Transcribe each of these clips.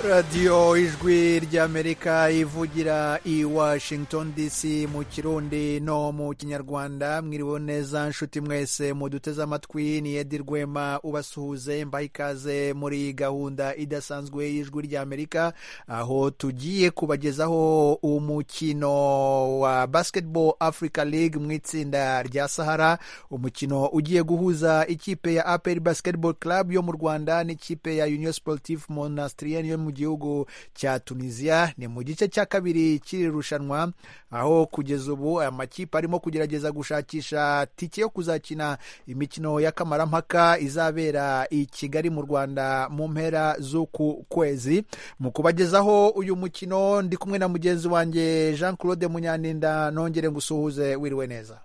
radiyo ijwi ry'amerika ivugira i washington dc mu kirundi no mu kinyarwanda mwiriwe neza nshuti mwese muduteze amatwi ni edi rwema ubasuhuze mbaha ikaze muri gahunda idasanzwe y'ijwi ry'amerika aho tugiye kubagezaho umukino wa basketball africa league mu itsinda rya sahara umukino ugiye guhuza ikipe ya aperi basketball club yo mu rwanda n'ikipe ya union sportif monastrien yo mu gihugu cya tunisia ni mu gice cya kabiri cy'iri rushanwa aho kugeza ubu amakipe arimo kugerageza gushakisha tike yo kuzakina imikino y'akamarampaka izabera i kigali mu rwanda mu mpera z'uku kwezi mu kubagezaho uyu mukino ndi kumwe na mugenzi wanjye jean claude munyaninda nongere ngusuhuze wiriwe neza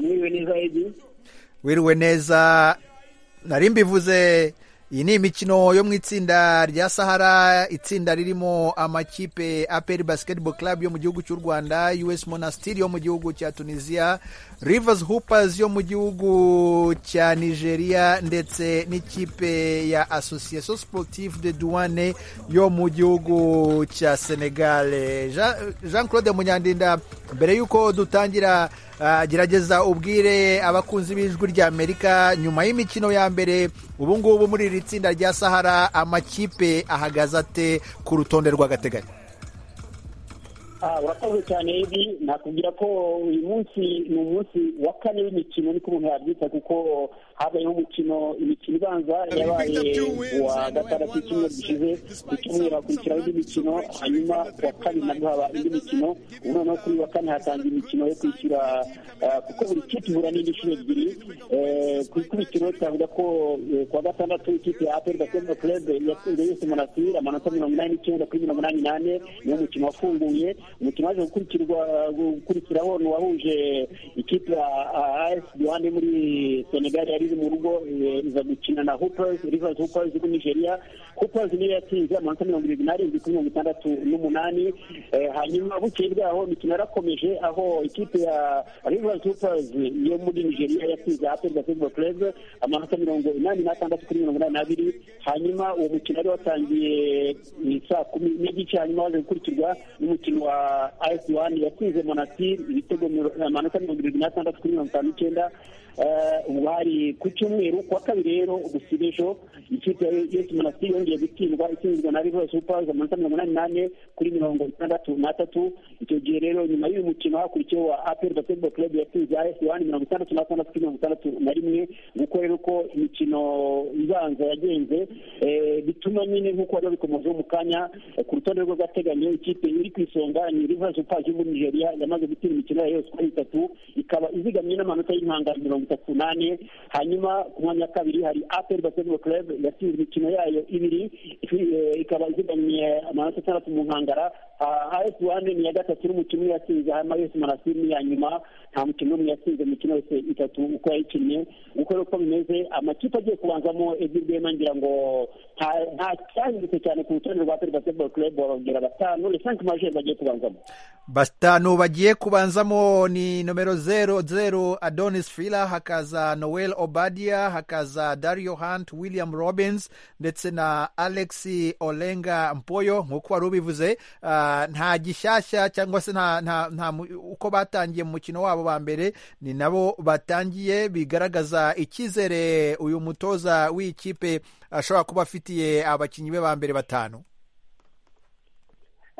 mwiriwe neza ebi wiriwe neza nari mbivuze iyi ni imikino yo mu itsinda rya sahara itsinda ririmo amakipe aperi basketball club yo mu gihugu cy'u rwanda us monastir yo mu gihugu cya tunisia rivers hoopers yo mu gihugu cya nigeria ndetse n'ikipe ya association sportive de douane yo mu gihugu cya senegal jean claude munyandinda mbere y'uko dutangira gerageza ubwire abakunzi b'ijwi rya amerika nyuma y'imikino ya mbere ubu ngubu muri iri tsinda rya sahara amakipe ahagaze ate ku rutonde rw'agateganyo urakoze cyane ibi nakubwira ko uyu munsi ni umunsi wa kane w'imikino niko umuntu yabyita kuko habayeho umukino imikino ibanza yabaye kuwa gatandatu icyumweru gishize ku cyumweru hakurikiraho indi mikino hanyuma kuwa kabiri nabwo haba indi mikino ubu noneho kuri wa kane hatanga imikino yo kwishyura kuko buri kipe ihura n'indi nshuro ebyiri ku ikubitiro twavuga ko kuwa gatandatu ikipe ya aperi basketball club yatsinze yose monasiri amanota mirongo inani n'icyenda kuri mirongo inani n'ane niwo mukino wafunguye umukino waje gukurikiraho ni uwahuje ikipe ya as duhande muri senegal yari iri mu rugo iza gukina na hoopers rivers hoopers kuri nigeria hoopers niyo yatsinze amanota mirongo irindwi n'arindwi kuri mirongo itandatu n'umunani hanyuma bukeye bwaho imikino yarakomeje aho ikipe ya rivers hoopers yo muri nigeria yatsinze apel basketball club amanota mirongo inani n'atandatu kuri mirongo inani n'abiri hanyuma uwo mukino wari watangiye saa kumi n'igice hanyuma waje gukurikirwa n'umukino wa as wani yatsinze monasiri ibitego amanota mirongo irindwi n'atandatu kuri mirongo itanu n'icyenda ubu hari ku cyumweru kuwa kabiri rero gusiba ejo ikipe ya yesi monasitiri yongeye gutsindwa itsinzwe na rivo supas amanota mirongo inani n'ane kuri mirongo itandatu n'atatu icyo gihe rero nyuma y'uyu mukino hakurikiyeho wa aperi basketball club yatsinze esi wani mirongo itandatu n'atandatu kuri mirongo itandatu na rimwe nguko rero uko imikino ibanza yagenze bituma nyine nk'uko wari wabikomojeho mu kanya ku rutonde rw'agateganyo ikipe iri ku isonga ni rivo supas yo muri nigeria yamaze gutsinda imikino yayo sikoro itatu ikaba izigamye n'amanota y'impangano mirongo mirongo itatu n'ane hanyuma ku mwanya wa kabiri hari aperi basketball club yatsinze imikino yayo ibiri ikaba izigamye amanota atandatu mu nkangara as wane ni iya gatatu n'umukino umwe yatsinze hanyuma yose manasiri ni iya nyuma nta mukino n'umwe yatsinze imikino yose itatu uko yayikinnye uko rero uko bimeze amakipe agiye kubanzamo ebyiri rwema ngira ngo nta cyahindutse cyane ku rutonde rwa aperi basketball club bababwira batanu les cinq majeurs bagiye kubanzamo batanu bagiye kubanzamo ni nomero zero zero adonis fila hakaza noel obadia hakaza dario hunt william robins ndetse na alex olenga mpoyo nk'uko wari ubivuze uh, nta gishyashya cyangwa se nta, nta, nta, uko batangiye mu mukino wabo wa mbere ni nabo batangiye bigaragaza icyizere uyu mutoza w'ikipe ashobora kuba afitiye abakinnyi be ba mbere batanu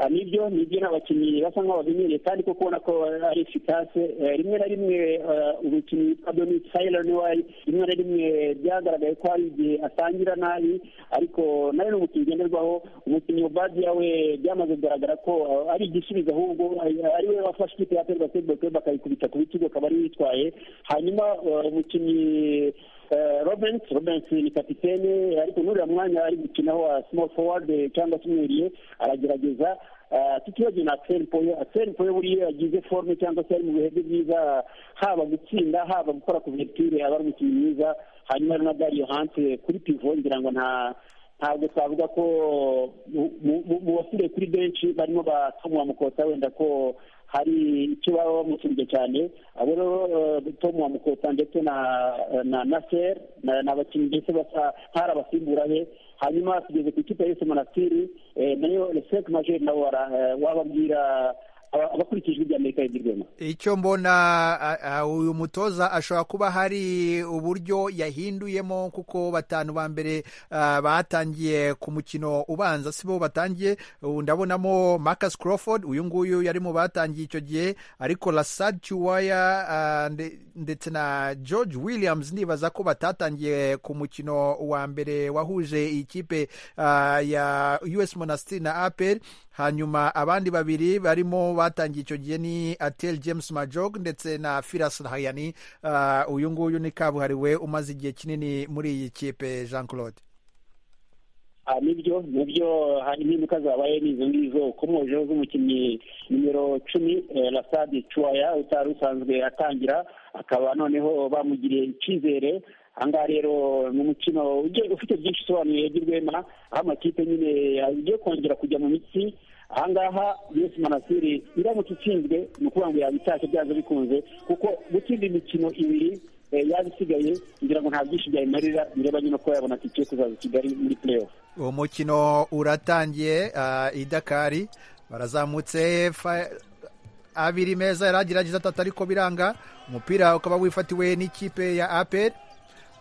nibyo nibyo ni abakinnyi basa nk'aho babinyuriye kandi ko kubona ko ari efikase rimwe na rimwe umukinnyi witwa donis fayira niwe rimwe na rimwe byagaragaye ko hari igihe atangira nabi ariko nawe ni umukinnyi ugenderwaho umukinnyi ubadiya we byamaze kugaragara ko ari igisubizo ahubwo ari we wafashe ikipe ya peri basketball club akayikubita ku bitugu akaba ari yitwaye hanyuma umukinnyi robert robert ni kapitene ariko n'uriya mwanya ari gukinaho wa small forward cyangwa se umwiriye aragerageza tutibagiwe na axel poyo axel poyo buriya yagize forume cyangwa se ari mu bihe bye byiza haba gutsinda haba gukora kuverture aba ari umukinnyi mwiza hanyuma na dario hante kuri pivo ngira ngo nta ntabwo twavuga ko mu basigaye kuri benshi barimo batumwa mukota wenda ko hari icyo baba bamusubije cyane abo rero tom wa mukota ndetse na na na ser ni abakinnyi mbese basa nk'ari abasimbura be hanyuma tugeze ku ikipe yose monasitiri nayo reseke majeri nawe wababwira abakurikije ibya amerika yagirwemo icyo mbona uyu mutoza ashobora kuba hari uburyo yahinduyemo kuko batanu ba mbere batangiye ku mukino ubanza si bo batangiye ndabonamo Marcus Crawford uyu nguyu yari mu batangiye icyo gihe ariko Lasad Chiwaya ndetse na George Williams ndibaza ko batatangiye ku mukino wa mbere wahuje ikipe ya US Monastir na APR hanyuma abandi babiri barimo batangiye icyo gihe ni atel james majog ndetse na firas hayani uyu nguyu ni kabuhariwe umaze igihe kinini muri iyi kipe jean claude nibyo nibyo hari impinduka zabaye n'izo ngizo ukomojeho z'umukinnyi nimero cumi rasadi cuwaya utari usanzwe atangira akaba noneho bamugiriye icyizere ahangaha rero ni umukino ufite byinshi usobanuye rwema aho amakipe nyine agiye kongera kujya mu mitsi ahangaha yose manasiri iramutse itsinzwe ni ukuvuga ngo yabitashye byanze bikunze kuko gutsinda imikino ibiri yaba isigaye kugira ngo nta byinshi byayimarira bireba nyine ko yabona tike kuzaza i kigali muri pureyofu uwo mukino uratangiye idakari barazamutse abiri meza yari agerageza atatu ariko biranga umupira ukaba wifatiwe n'ikipe ya aperi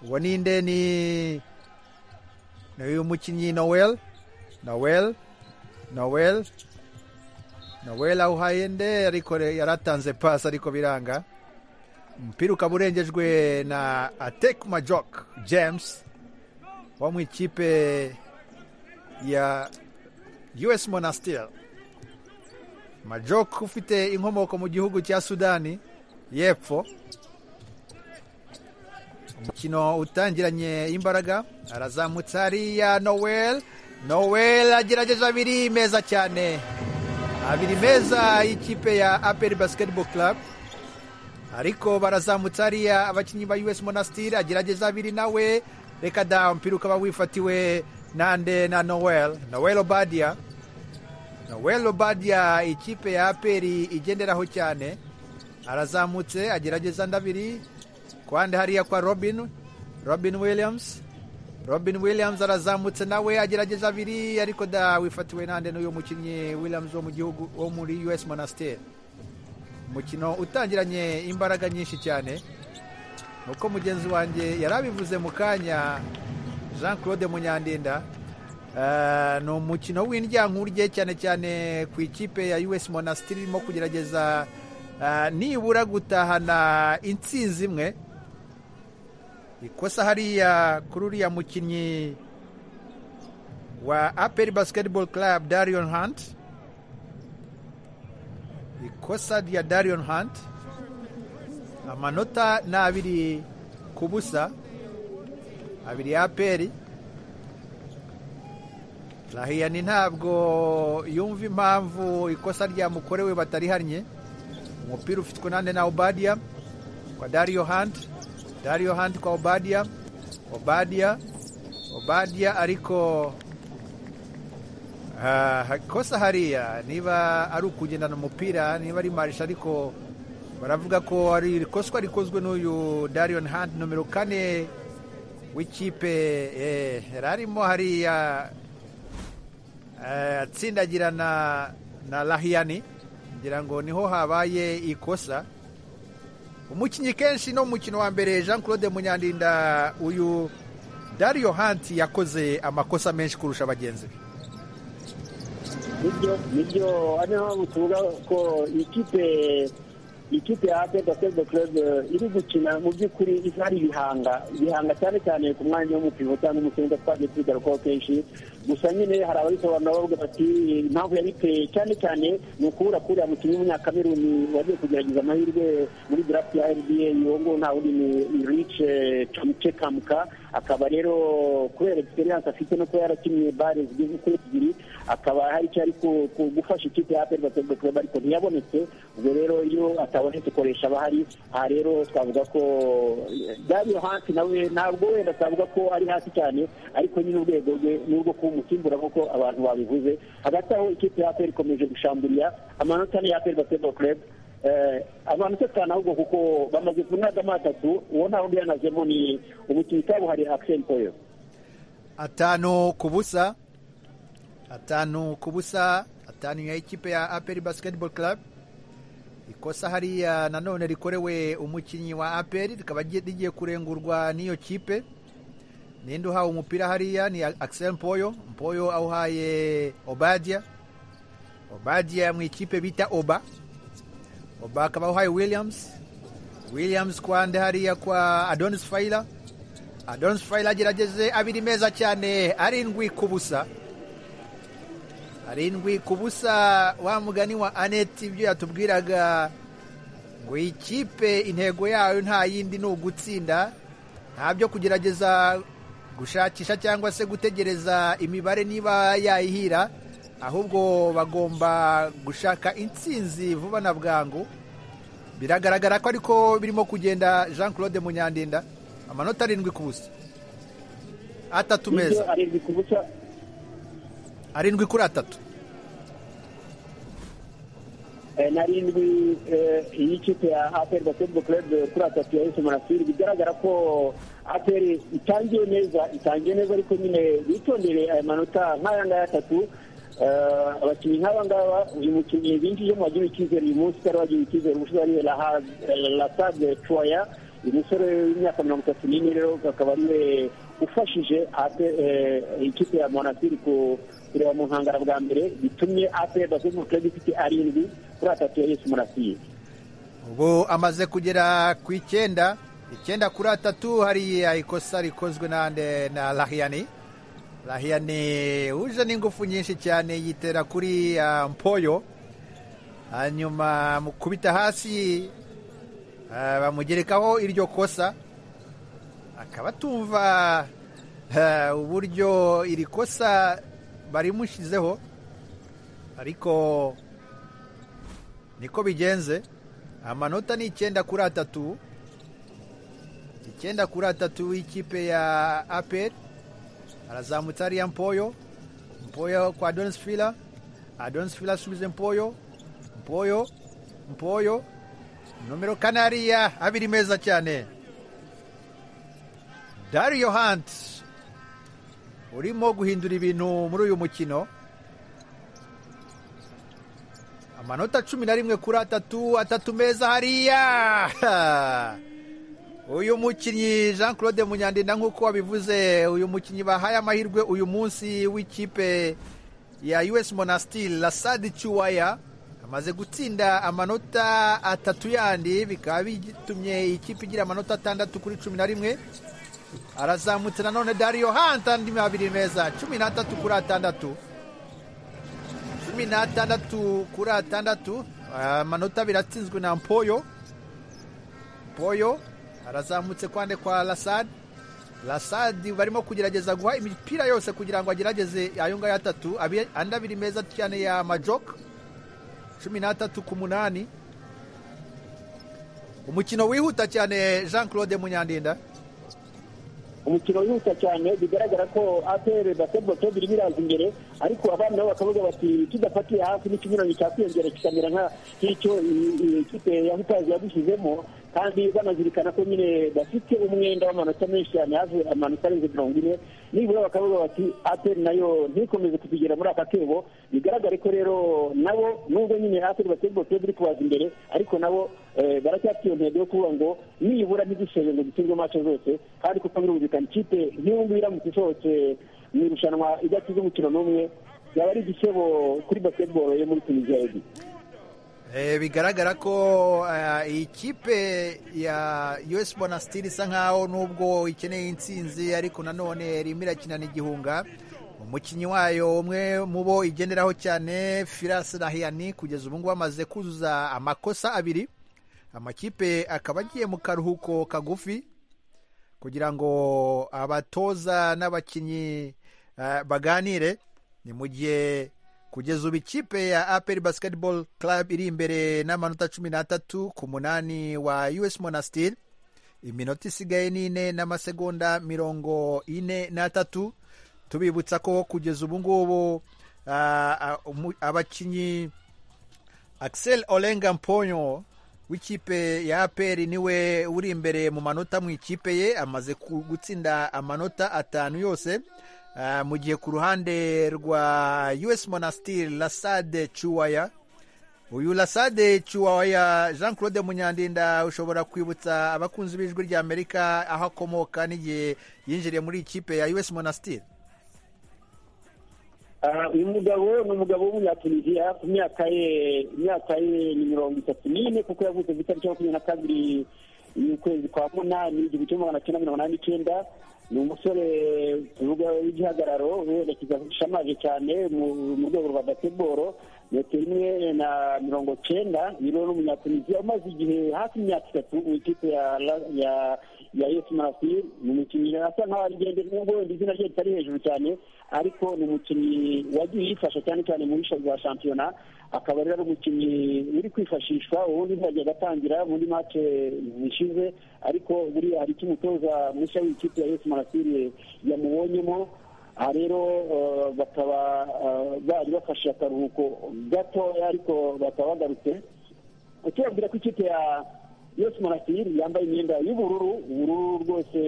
uwo ninde ni uyu mukinnyi nowel nowel nowel nowel awuhaye nde ariko yaratanze pasi ariko biranga umupira ukaba urengejwe na atek majok james wo mu ikipe ya us monastir majok ufite inkomoko mu gihugu cya sudani y'epfo umukino utangiranye imbaraga arazamutse hariya nowel nowel agerageje abiri meza cyane abiri meza y'ikipe ya aperi basiketiboro club ariko barazamutse hariya abakinnyi ba us monasitiri agerageza abiri nawe reka da umupira ukaba wifatiwe nande na nowel nowel obadiya nowel obadiya ikipe ya aperi igenderaho cyane arazamutse agerageza ndabiri kuhande hariya kwa robin robin williams robin williams arazamutse nawe agerageza abiri ariko da wifatiwe nande n'uyu mukinnyi williams wo mu gihugu wo muri us monasiteri umukino utangiranye imbaraga nyinshi cyane nuko mugenzi wanjye yari abivuze mu kanya jean claude munyandinda ni umukino w'indyankurye cyane cyane ku ikipe ya us monasiteri irimo kugerageza nibura gutahana insinzi imwe ikosa hariya kuri uriya mukinnyi wa aperi basiketiboro club darion hunt ikosa rya darion hunt amanota ni abiri ku busa abiri ya aperi rahiyani ntabwo yumva impamvu ikosa ryamukorewe batarihannye umupira ufitwe nande na obadiya kwa dariyo hanti Dario Hunt kwa Obadia Obadia Obadia ariko uh, kosa hariya niba ari ukugendana umupira niba ari marisha ariko baravuga ko ari ikoswa rikozwe n'uyu Darion Hunt nomero kane w'ikipe eh, yari arimo hariya uh, atsindagirana na Lahiyani ngira ngo niho habaye ikosa umukinnyi kenshi no mu mukino wa mbere jean claude munyandinda uyu dariyo hanti yakoze amakosa menshi kurusha bagenzi be nibyo nibyo hano mpamvu tuvuga ko ikipe ikipe ya aperi basiketiboro kerebe iri gukina mu by'ukuri ari ibihanga ibihanga cyane cyane ku mwanya w'umupivo cyangwa umusenga twagiye tubigarukaho kenshi gusa nyine hari ababisobanura bavuga bati impamvu yabiteye cyane cyane ni ukubura kuriya mukinnyi w'umunyakameruni wagiye kugerageza amahirwe muri draft ya rba uwo nguwo nta wundi ni rice camuce kamuka akaba rero kubera egisperiyanse afite no kuba yarakinnye bare zigeze kuri ebyiri akaba hari icyo ari gufasha ikipe ya aperi basiketiboro kerebe ariko ntiyabonetse ubwo rero iyo atabonetse koresha abahari aha rero twavuga ko dariyo hansi nawe ntabwo wenda twavuga ko ari hasi cyane ariko nyine urwego rwe ni urwo kuba umusimbura nk'uko abantu babivuze hagati aho ikipe ya aperi ikomeje gushamburiya amanota ni ya aperi basiketiboro kerebe abantu tutana ahubwo kuko bamaze kunaga atatu uwo nta wundi yanazemo ni umukinnyi kabuhariye akiseni poyo atanu ku busa atanu ku busa atanu ya ikipe ya aperi basiketibolo karabu ikosa hariya nanone rikorewe umukinnyi wa aperi rikaba rigiye kurengurwa n'iyo kipe ninde uhawe umupira hariya ni akiseri mpoyo mpoyo awuhaye obadiya obadiya mu ikipe bita oba oba akaba awuhaye williams williams kwande hariya kwa adonis fayira adonis fayira agerageze abiri meza cyane arindwi ku busa arindwi ku busa wa mugani wa aneti ibyo yatubwiraga ngo iyi kipe intego yayo nta yindi ni ugutsinda nta byo kugerageza gushakisha cyangwa se gutegereza imibare niba yayihira ahubwo bagomba gushaka intsinzi vuba na bwangu biragaragara ko ariko birimo kugenda jean claude munyandinda amanota arindwi ku busa atatu meza arindwi kuri atatu narindwi iyi kipe ya aperi basketball club kuri atatu ya yesu marasiri bigaragara ko aperi itangiye neza itangiye neza ariko nyine bitondereye aya manota nk'aya ngaya atatu abakinnyi nk'aba ngaba uyu mukinnyi binjije mu wagiriwe icyizere uyu munsi utari wagiriwe icyizere umusore wari lasade tuwaya uyu musore w'imyaka mirongo itatu n'ine rero akaba ariwe ufashije ikipe ya monasiri kureba mu nkangara bwa mbere bitumye aperi basketball club ifite arindwi kuri atatu ya yesu murasiye ubu amaze kugera ku icyenda icyenda kuri atatu hariya ikosa rikozwe nande na rahiyani rahiyani uje n'ingufu nyinshi cyane yitera kuri mpoyo hanyuma mu kubita hasi bamugerekaho iryo kosa akaba atumva uburyo iri kosa barimushyizeho ariko niko bigenze amanota ni icyenda kuri atatu icyenda kuri atatu w'ikipe ya aperi arazamutse hariya mpoyo mpoyo kwa donisifila adonisifila asubize mpoyo mpoyo mpoyo nomero kane hariya abiri meza cyane dariyo hanti urimo guhindura ibintu muri uyu mukino amanota cumi na rimwe kuri atatu atatu meza hariya uyu mukinnyi jean claude munyandinda nk'uko wabivuze uyu mukinnyi bahaye amahirwe uyu munsi w'ikipe ya us monastil lasadi cuwaya amaze gutsinda amanota atatu yandi bikaba bitumye ikipe igira amanota atandatu kuri cumi na rimwe arazamutse nanone dariyo hanta andi mabiri meza cumi n'atatu kuri atandatu cumi n'atandatu kuri atandatu amanota biratsinzwe na mpoyo mpoyo arazamutse kwande kwa lasad lasad barimo kugerageza guha imipira yose kugira ngo agerageze ayo ngayo atatu andi abiri meza cyane ya majok cumi n'atatu ku munani umukino wihuta cyane jean claude munyandinda umukino wihuta cyane bigaragara ko apr basketball club irimo iraza imbere ariko abana nabo bakavuga bati tudafatiye hafi n'ikinyuranyo cyakwiyongera kikamera nk'icyo ikipe ya hutazi yadushyizemo kandi banazirikana ko nyine bafite umwenda w'amanota menshi cyane hafi amanota arenze mirongo ine nibura bakavuga bati apr nayo ntikomeze kutugera muri aka kebo bigaragare ko rero nabo nubwo nyine apr basketball club iri kubaza imbere ariko nabo baracyafite intego yo kuvuga ngo nibura ntidushoje ngo dutsindwe mace zose kandi kuko birumvikana ikipe nk'iyo ngiyo iramutse isohotse mu irushanwa idakize umukino n'umwe yaba ari igitebo kuri basketball yo muri tunisiya ebyiri bigaragara ko iyi kipe ya us bonasitiri isa nkaho nubwo ikeneye intsinzi ariko nanone irimo irakinana igihunga umukinnyi wayo umwe mu bo igenderaho cyane firasi rahiyani kugeza ubu ngubu amaze kuzuza amakosa abiri amakipe akaba agiye mu karuhuko kagufi kugira ngo abatoza n'abakinnyi baganire ni mu gihe kugeza ubu ikipe ya aperi basiketibolo karabu iri imbere n'amanota cumi n'atatu ku munani wa us monasitiri iminota isigaye ni ine n'amasegonda mirongo ine n'atatu tubibutsa ko kugeza ubu ngubu abakinnyi akiseri orenga mponyo w'ikipe ya aperi niwe uri imbere mu manota mu ikipe ye amaze gutsinda amanota atanu yose mu gihe ku ruhande rwa us monastir lasade cuwaya uyu lasade cuwaya jean claude munyandinda ushobora kwibutsa abakunzi b'ijwi rya amerika aho akomoka n'igihe yinjiriye muri ikipe ya us monastir uyu mugabo ni umugabo w'umunyatuniziya ku myaka ye imyaka ye ni mirongo itatu n'ine kuko yavutse ku itariki makumyabiri na kabiri y'ukwezi kwa munani igihumbi kimwe magana cyenda mirongo inani n'icyenda ni umusore tuvuga w'igihagararo werekeza ushamaje cyane mu rwego rwa basiketiboro metero imwe na mirongo cyenda niwe n'umunyatuniziya umaze igihe hafi imyaka itatu mu ikipe ya ya yesu marasiri ni umukinnyi asa nkaho ari ngende nubwo wenda izina rye ritari hejuru cyane ariko ni umukinnyi wagiye yifasha cyane cyane mu bisha bya shampiyona akaba rero ari umukinnyi uri kwifashishwa ubundi ntihajya agatangira muri mace zishize ariko buriya hari icyo umutoza mushya w'ikipe ya yesu marasiri yamubonyemo aha rero bakaba bari bafashe akaruhuko gatoya ariko bakaba bagarutse ukibabwira ko ikipe ya yose murasiri yambaye imyenda y'ubururu ubururu rwose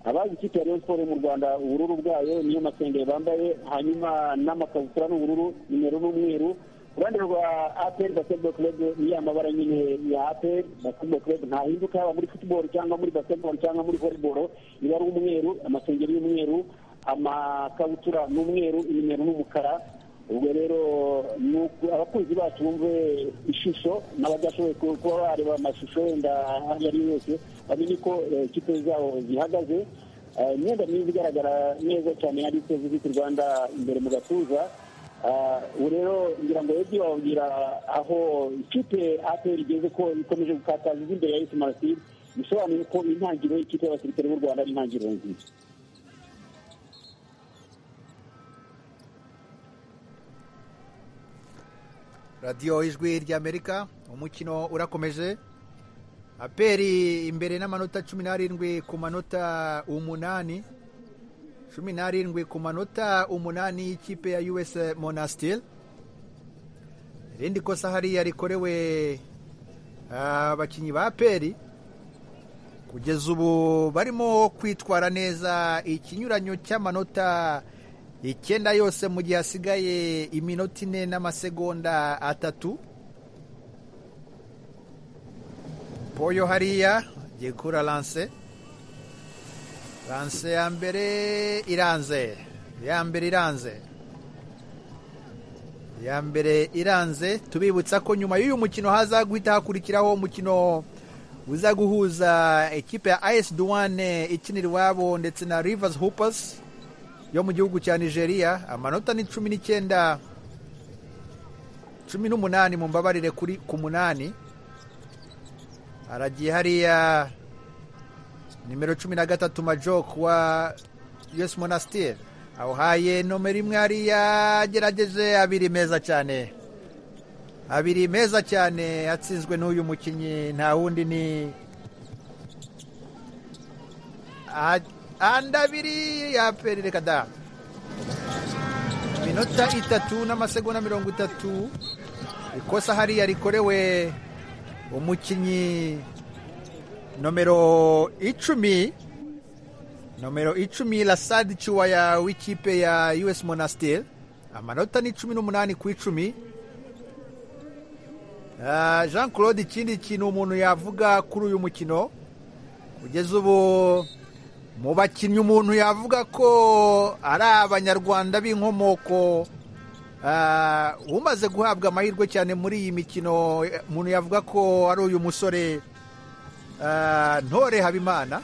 abazi ikipe ya siporo mu rwanda ubururu bwayo niyo masengeri bambaye hanyuma n'amakabutura n'ubururu nimero n'umweru ku ruhande rwa aperi basiketiboro kerebe niyo amabara nyine ya aperi basiketiboro kerebe ntahinduka yaba muri futuboro cyangwa muri basiketiboro cyangwa muri voleboro iba ari umweru amasengeri y'umweru amakabutura ni umweru nimero n'umukara ubwo rero abakunzi bacu bumve ishusho n'abadashoboye kuba bareba amashusho wenda ayo ari yo yose bamenye ko ikipe zabo zihagaze imyenda myiza igaragara neza cyane yanditseho viziti rwanda imbere mu gatuza ubu rero ngira ngo ebyiri bababwira aho ikipe ateri igeze ko ikomeje gukataza imbere ya esi marasiri bisobanuye ko intangiriro y'ikipe y'abasirikare b'u rwanda ari intangiriro nziza radiyo ijwi ry'amerika umukino urakomeje aperi imbere n'amanota cumi n'arindwi ku manota umunani cumi n'arindwi ku manota umunani y'ikipe ya us monastil irindi kosa hariya rikorewe abakinnyi ba aperi kugeza ubu barimo kwitwara neza ikinyuranyo cy'amanota icyenda yose mu gihe hasigaye iminota ine n'amasegonda atatu poyo hariya agiye gukura lanse lanse ya mbere iranze ya mbere iranze ya mbere iranze tubibutsa ko nyuma y'uyu mukino haza guhita hakurikiraho umukino uza guhuza ikipe ya ayesi duwane ikinira iwabo ndetse na rivazi hupasi yo mu gihugu cya nigeria amanota ni cumi n'icyenda cumi n'umunani mu mbabarire kuri ku munani haragiye hariya nimero cumi na gatatu majok wa us monastir awuhaye nomero imwe hariya agerageje abiri meza cyane abiri meza cyane atsinzwe n'uyu mukinnyi nta wundi ni andi abiri ya peri reka da iminota itatu n'amasegonda mirongo itatu ikosa hariya rikorewe umukinnyi nomero icumi nomero icumi lasadi cuwaya w'ikipe ya us monastir amanota ni cumi n'umunani ku icumi jean claude ikindi kintu umuntu yavuga kuri uyu mukino kugeza ubu mu bakinnyi umuntu yavuga ko ari abanyarwanda b'inkomoko umaze guhabwa amahirwe cyane muri iyi mikino umuntu yavuga ko ari uyu musore ntore habimana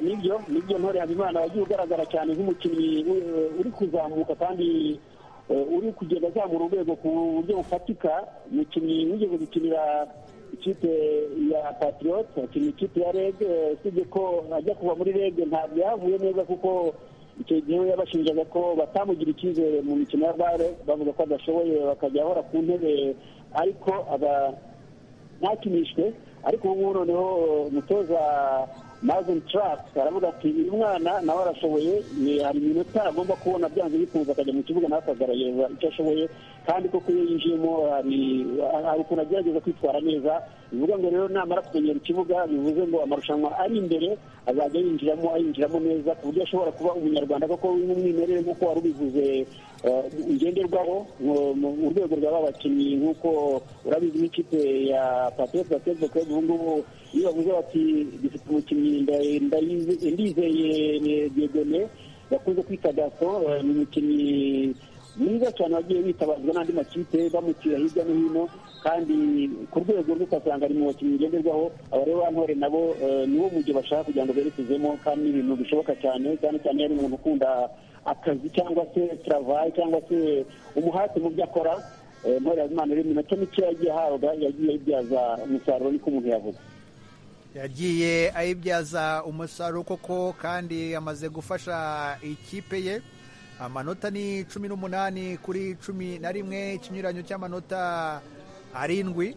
nibyo nibyo ntore habimana wagiye ugaragara cyane nk'umukinnyi uri kuzamuka kandi uri kugenda azamura urwego ku buryo bufatika umukinnyi wigeze gukinira ikipe ya patriot akina ikipe ya reg usibye ko ajya kuva muri reg ntabwo yavuye neza kuko icyo gihe we yabashinjaga ko batamugira icyizere mu mikino ya bare bavuga ko adashoboye bakajya ahora ku ntebe ariko ntakinishwe ariko ubu ngubu noneho umutoza mazin trump aravuga ati uyu mwana nawe arashoboye hari iminota agomba kubona byanze bikunze akajya mu kibuga nawe akagaragaza icyo ashoboye kandi koko iyo yinjiyemo hari ukuntu agerageza kwitwara neza bivuga ngo rero namara kumenyera ikibuga bivuze ngo amarushanwa ari imbere azajya yinjiramo ayinjiramo neza ku buryo ashobora kuba umunyarwanda koko n'umwimerere nk'uko wari ubivuze ngenderwaho mu rwego rw'aba bakinnyi nk'uko urabizi n'ikipe ya patete patete club ubu ngubu iyo bavuze bati dufite umukinnyi ndizeye diegone bakunze kwita daso ni umukinnyi mwiza cyane wagiye witabazwa n'andi makipe bamutira hirya no hino kandi ku rwego rw'ukasanga ari mu bakinnyi ngenderwaho abare ba ntore nabo niwo mu gihe bashaka kugira ngo berekezemo kandi ni ibintu bishoboka cyane cyane cyane yari umuntu ukunda akazi cyangwa se travayi cyangwa se umuhate mu byo akora muri azimana rero iminota mike yagiye ahabwa yagiye ayibyaza umusaruro niko umuntu yavuga yagiye ayibyaza umusaruro koko kandi yamaze gufasha ikipe ye amanota ni cumi n'umunani kuri cumi na rimwe ikinyuranyo cy'amanota arindwi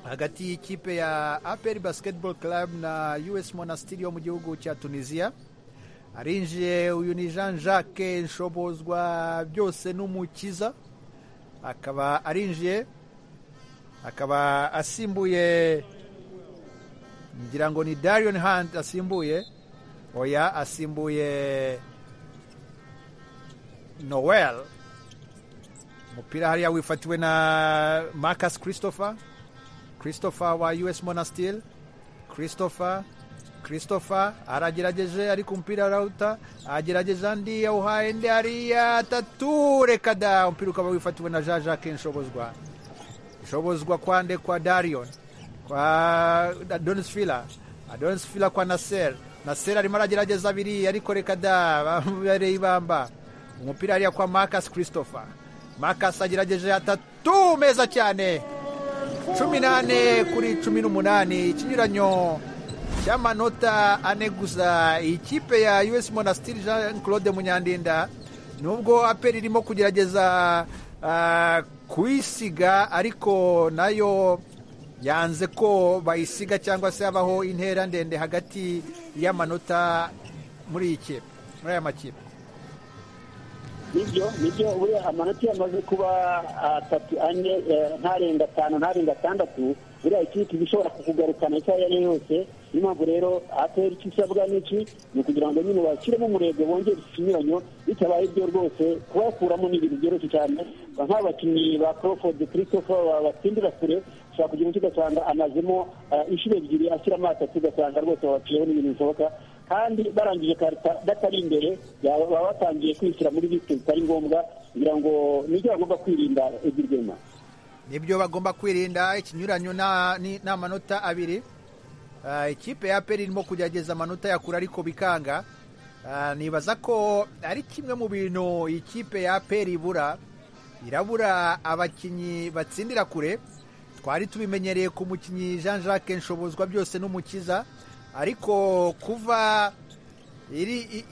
hagati y'ikipe ya aperi basiketiboro karabu na us monasitiri yo mu gihugu cya tunisiya arinjiye uyu ni jean jacques nshobozwa byose n'umukiza akaba arinjiye akaba asimbuye ngira ngo ni dariyoni handi asimbuye oya asimbuye noel umupira hariya wifatiwe na marcus christopher christopher wa us monastil christopher christopher aragerageje ariko umupira arawuta agerageje andi yawuhaye undi hariya atatu reka da umupira ukaba wifatiwe na jean jacques nshobozwa nshobozwa kwande kwa darion kwa adonis fila adonis fila kwa naser naser arimo aragerageza abiri ariko reka da bamubereye ibamba umupira hariya kwa Marcus christopher Marcus agerageje atatu meza cyane cumi n'ane kuri cumi n'umunani ikinyuranyo cy'amanota ane gusa ikipe ya us monasitiri jean claude munyandinda nubwo aperi irimo kugerageza kuyisiga ariko nayo yanze ko bayisiga cyangwa se habaho intera ndende hagati y'amanota muri iyi kipe muri aya makipe nibyo nibyo buriya amanota yamaze kuba atatu ane ntarenga atanu ntarenga atandatu buriya ikipe ishobora kukugarukana icyo ari yo yose niyo mpamvu rero atera icyo isabwa n'iki ni ukugira ngo nyine bashyiremo umurego bongere ikinyuranyo bitabaye ibyo rwose kubakuramo ni ibintu byoroshye cyane nk'abakinnyi ba crawford christopher batsindira kure ushobora kugira icyo ugasanga amazemo inshuro ebyiri ashyiramo atatu ugasanga rwose babaciyeho n'ibintu bishoboka kandi barangije karita batari imbere baba batangiye kwishyira muri bisike bitari ngombwa kugira ngo nibyo bagomba kwirinda iby'irwema nibyo bagomba kwirinda ikinyuranyo ni amanota abiri ikipe ya peri irimo kugerageza amanota yakura ariko bikanga nibaza ko ari kimwe mu bintu ikipe ya peri ibura irabura abakinnyi batsindira kure twari tubimenyereye ku mukinnyi jean jacques nshobozwa byose n'umukiza ariko kuva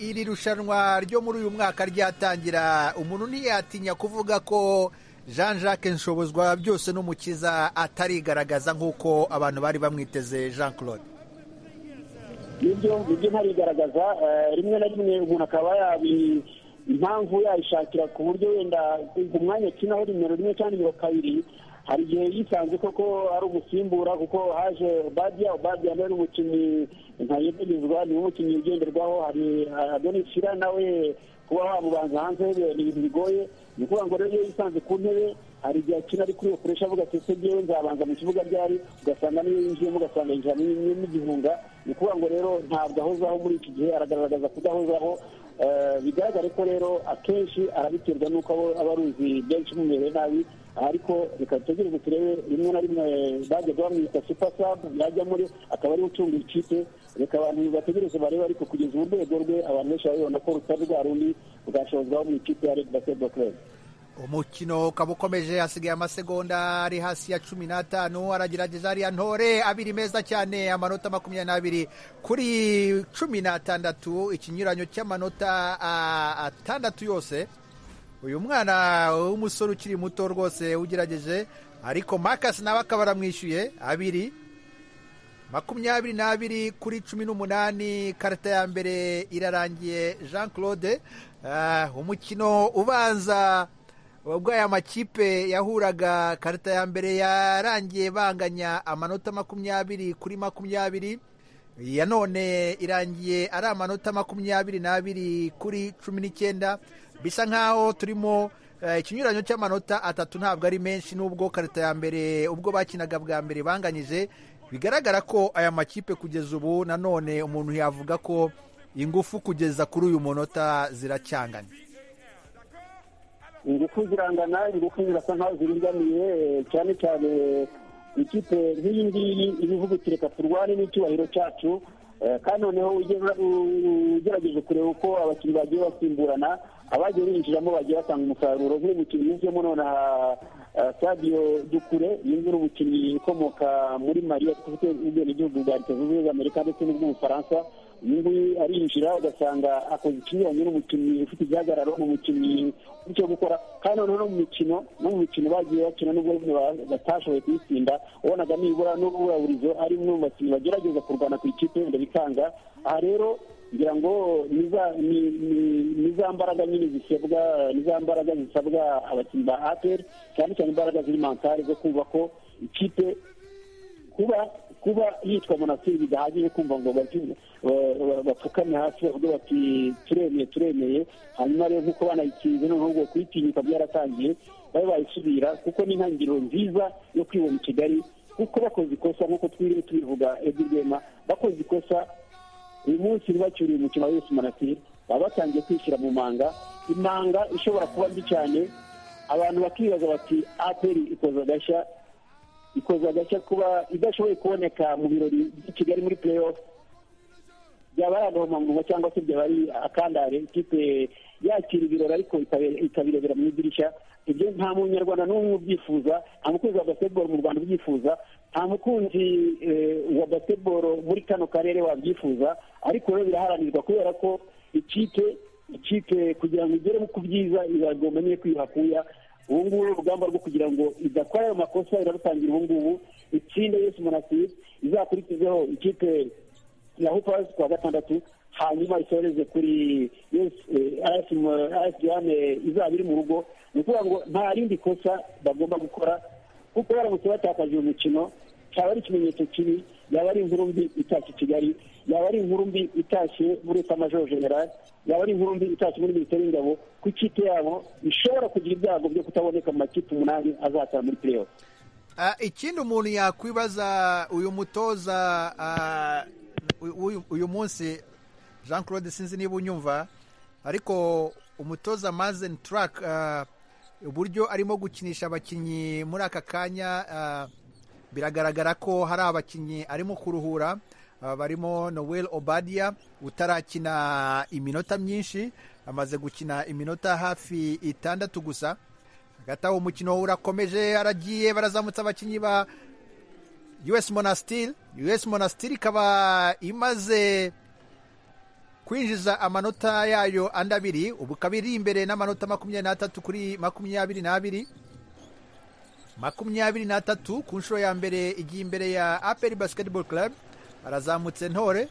iri rushanwa ryo muri uyu mwaka ryatangira umuntu ntiyatinya kuvuga ko jean jacques nshobozwa byose n'umukiza atarigaragaza nk'uko abantu bari bamwiteze jean claude nibyo nibyo ntarigaragaza rimwe na rimwe umuntu akaba yabi impamvu yayishakira ku buryo wenda ku mwanya akinaho nimero rimwe cyangwa nimero kabiri hari igihe yisanze koko ari umusimbura kuko haje ubadiya ubadiya nawe ni umukinnyi ntayegerezwa ni umukinnyi ugenderwaho hari adonisira nawe kuba wamubanza hanze ni ibintu bigoye ni ukuvuga ngo rero iyo yisanze ku ntebe hari igihe akina ari kuri okoresha avuga ati ese ngewe nzabanza mu kibuga ryari ugasanga niyo yinjiyemo ugasanga yinjira n'igihunga ni ukuvuga ngo rero ntabwo ahozaho muri iki gihe aragaragaza kudahozaho bigaragare ko rero akenshi arabiterwa n'uko aba aruzi benshi mumereye nabi ariko reka dutegereze turebe rimwe na rimwe bajyaga bamwita supasabu yajya muri akaba ariwe ucunga ikipe reka abantu bategereze barebe ariko kugeza ubu rwego rwe abantu benshi babibona ko rutari rwa rundi rwashozwaho mu ikipe ya redi basedo club umukino ukaba ukomeje hasigaye amasegonda ari hasi ya cumi n'atanu aragerageza ariya ntore abiri meza cyane amanota makumyabiri n'abiri kuri cumi n'atandatu ikinyuranyo cy'amanota atandatu yose uyu mwana w'umusore ukiri muto rwose ugerageje ariko makasi nawe akaba aramwishyuye abiri makumyabiri n'abiri kuri cumi n'umunani karita ya mbere irarangiye jean claude umukino ubanza ubwo aya makipe yahuraga karita ya mbere yarangiye banganya amanota makumyabiri kuri makumyabiri iya none irangiye ari amanota makumyabiri n'abiri kuri cumi n'icyenda bisa nk'aho turimo ikinyuranyo cy'amanota atatu ntabwo ari menshi n'ubwo karita ya mbere ubwo bakinaga bwa mbere banganyije bigaragara ko aya makipe kugeza ubu nanone umuntu yavuga ko ingufu kugeza kuri uyu munota ziracyangana ingufu zirangana ingufu zirasa nkaho ziringaniye cyane cyane ikipe nk'iyi ngiyi ibivuga uti reka turwane n'icyubahiro cyacu kandi noneho ugerageje kureba uko abakinnyi bagiye basimburana abagiye binjiramo bagiye batanga umusaruro nk'uyu mukinnyi yinjiyemo nonaha sadio dukure yinjira umukinnyi ukomoka muri mari ufite ubwenegihugu bwa leta zunze ubumwe za amerika ndetse n'ubw'ubufaransa uyu nguyu arinjira ugasanga akoze ikinyuranye n'umukinnyi ufite igihagararo ni umukinnyi icyo gukora kandi noneho no mu mikino no mu mikino bagiye bakina n'ubwo batashoboye kuyitsinda ubonaga nibura n'ububurizo ari umwe mu bakinnyi bagerageza kurwana ku ikipe wenda bikanga aha rero ngira ngo ni za mbaraga nyine zisabwa ni za mbaraga zisabwa abakinnyi ba aperi cyane cyane imbaraga ziri mankari zo kumva ko ikipe kuba kuba yitwa monasiri bidahagije kumva ngo bapfukame hasi bavuge bati turemeye turemeye hanyuma rero nk'uko banayikinze noneho ubwo kuyitinyuka byaratangiye babe bayisubira kuko ni intangiriro nziza yo kwibona i kigali kuko bakoze ikosa nk'uko twiriwe tubivuga ebyiri rwema bakoze ikosa uyu munsi ntibacyuriye umukino wa yesu monasiri baba batangiye kwishyira mu manga imanga ishobora kuba mbi cyane abantu bakibaza bati aperi ikoze agashya ikoze agashya kuba idashoboye kuboneka mu birori by'i kigali muri play off byaba ari agahomamunwa cyangwa se byaba ari akandare ikipe yakira ibirori ariko ikabirebera mu idirishya ibyo nta munyarwanda n'umwe ubyifuza nta mukunzi wa basketball mu rwanda ubyifuza nta mukunzi wa basketball muri kano karere wabyifuza ariko rero biraharanirwa kubera ko ikipe ikipe kugira ngo igere ku byiza iragomba niyo kwihakuya ubu ngubu ni urugamba rwo kugira ngo idakora ayo makosa irarutangira ubu ngubu itsinde yesu monasiri izakurikizeho ikipe ya hupasi kuwa gatandatu hanyuma isoreze kuri ayesiyane izaba iri mu rugo ni ukuvuga ngo nta rindi kosa bagomba gukora kuko baramutse batakaje uyu mukino cyaba ari ikimenyetso kibi yaba ari inkuru mbi itashye kigali yaba ari inkuru mbi itashye muri etamajoro generali yaba ari inkuru mbi itashye muri minisiteri y'ingabo ku ikipe yabo bishobora kugira ibyago byo kutaboneka mu makipe umunani azatara muri play ikindi umuntu yakwibaza uyu mutoza uyu munsi jean claude sinzi niba unyumva ariko umutoza mazeni turake uburyo arimo gukinisha abakinnyi muri aka kanya biragaragara ko hari abakinnyi arimo kuruhura barimo noel obadiya utarakina iminota myinshi amaze gukina iminota hafi itandatu gusa hagati aho umukino urakomeje aragiye barazamutse abakinnyi ba us monasitiri us monasitiri ikaba imaze kwinjiza amanota yayo andi abiri ubu ikaba iri imbere n'amanota makumyabiri n'atatu kuri makumyabiri n'abiri makumyabiri n'atatu ku nshuro ya mbere igiye imbere ya aperi basiketibolo club barazamutse ntore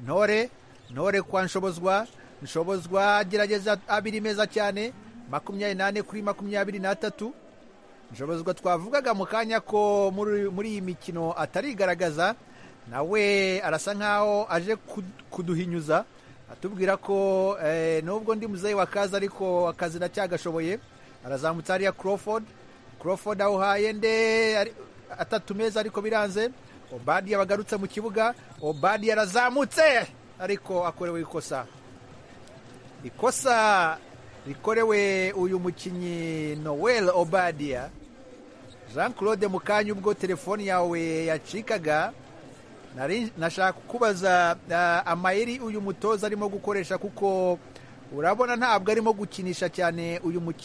ntore ntore kwa nshobozwa nshobozwa agerageza abiri meza cyane makumyabiri n'ane kuri makumyabiri n'atatu nshobozwa twavugaga mu kanya ko muri iyi mikino atarigaragaza nawe arasa nkaho aje kuduhinyuza atubwira ko nubwo ndi muzehe wa kazi ariko akazi cyagashoboye arazamutse hariya Crawford Crawford awuhaye nde atatu meza ariko biranze obadi yabagarutse mu kibuga obadi yarazamutse ariko akorewe ikosa ikosa rikorewe uyu mukinnyi noel obadiya jean claude mu kanya ubwo telefoni yawe yacikaga nashaka kukubaza amayeri uyu mutoza arimo gukoresha kuko urabona ntabwo arimo gukinisha cyane uyu mukinnyi